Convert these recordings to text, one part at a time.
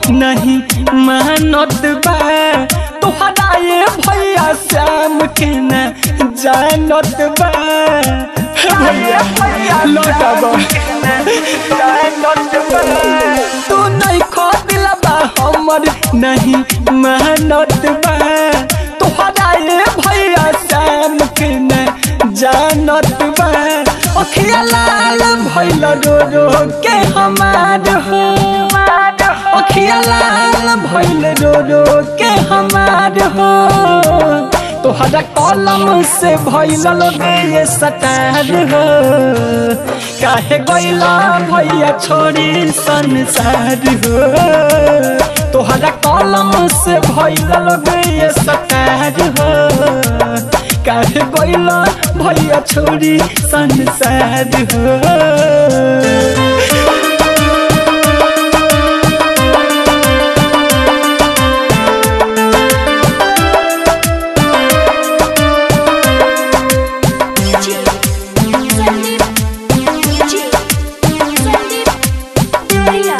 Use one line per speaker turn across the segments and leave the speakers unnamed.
नहीं मानत बा तोहरा ये भैया श्याम के न जानत बा भैया लौटाबो तू नहीं खोदिला बा हमर नहीं मानत बा तोहरा ये भैया श्याम के न जानत बा अखिया लाल भइल रो रो के हमार हो अखिया लाल भइल रो रो के हमार हो तोहरा कलम से भइल लगे सटार हो काहे गइला भैया छोड़ी संसार हो तोहरा कलम से भइल लगे सटार हो काहे गइला भैया छोड़ी संसार हो
संदीप जी संदीप भैया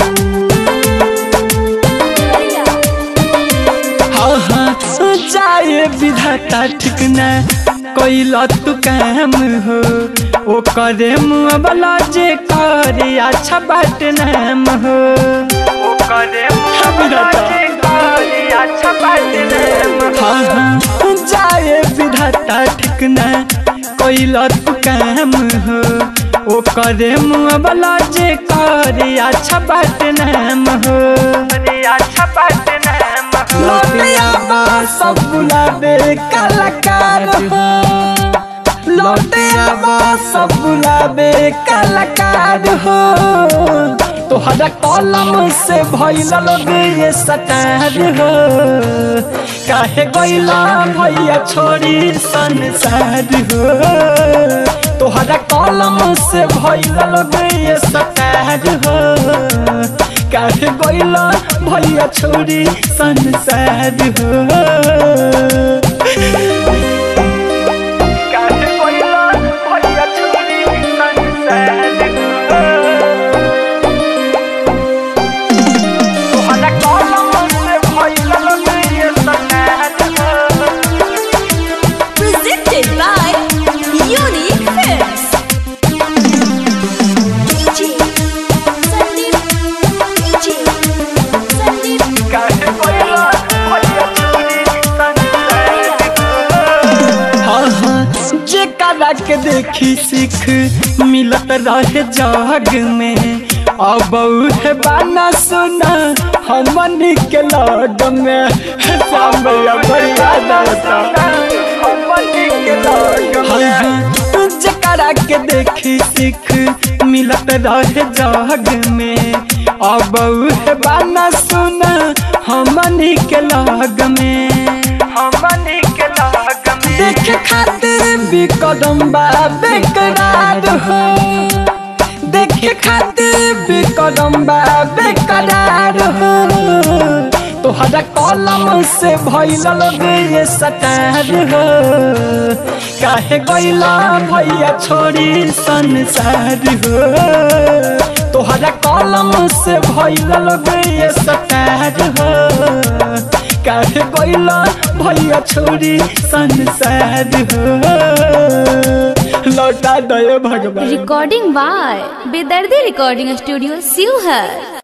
भैया
हाँ हाँ जाए विधाता ठीक न कैला तू काम हो ओ करे मुआवला जे करे अच्छा बाट नाम हो ओ करे विधाता हाँ हाँ जाए विधाता ठीक न कैला तू काम हो ओ करे मुआवला जे करे अच्छा बाट नाम हो अच्छा बाट नाम हो सब बुलावे कलाकार हो लौटे आबा सब बुलावे कलाकार हो तोहरा कलम से भइल लगे ये सटार हो काहे गइला भैया छोड़ी संसार हो तोहरा कलम से भइल लगे ये सटार हो काहे गइला भैया छोड़ी संसार हो काहे गइला भैया छोड़ी संसार हो तोहरा कलम से भइल लगे ये सटार हो
presented by Unique Films. DJ Sandeep DJ Sandeep
काहे गइला भैया छोड़ी संसार हाँ हाँ जे कला के देखी सीख मिलत रहे जग में अब है बाना सुना हमन के लग में सामया बरिया हाँ हाँ जे कला के देखी सीख मिलत रहे जग में अब है बाना सुना हमन के लग में हमन के लग में देखे खातिर भी कदम बा बेकरार हो देखे खातिर भी कदम बा बेकरार हो तोहरा कलम से भइल लगे ये सटार हो काहे गइला भैया छोड़ी संसार हो तोहरा कलम से भइल लगे ये सटार हो काहे गइला भैया छोड़ी संसार हो लौटा दयो भगवान
Recording by Bedardi Recording Studio, Sivhar.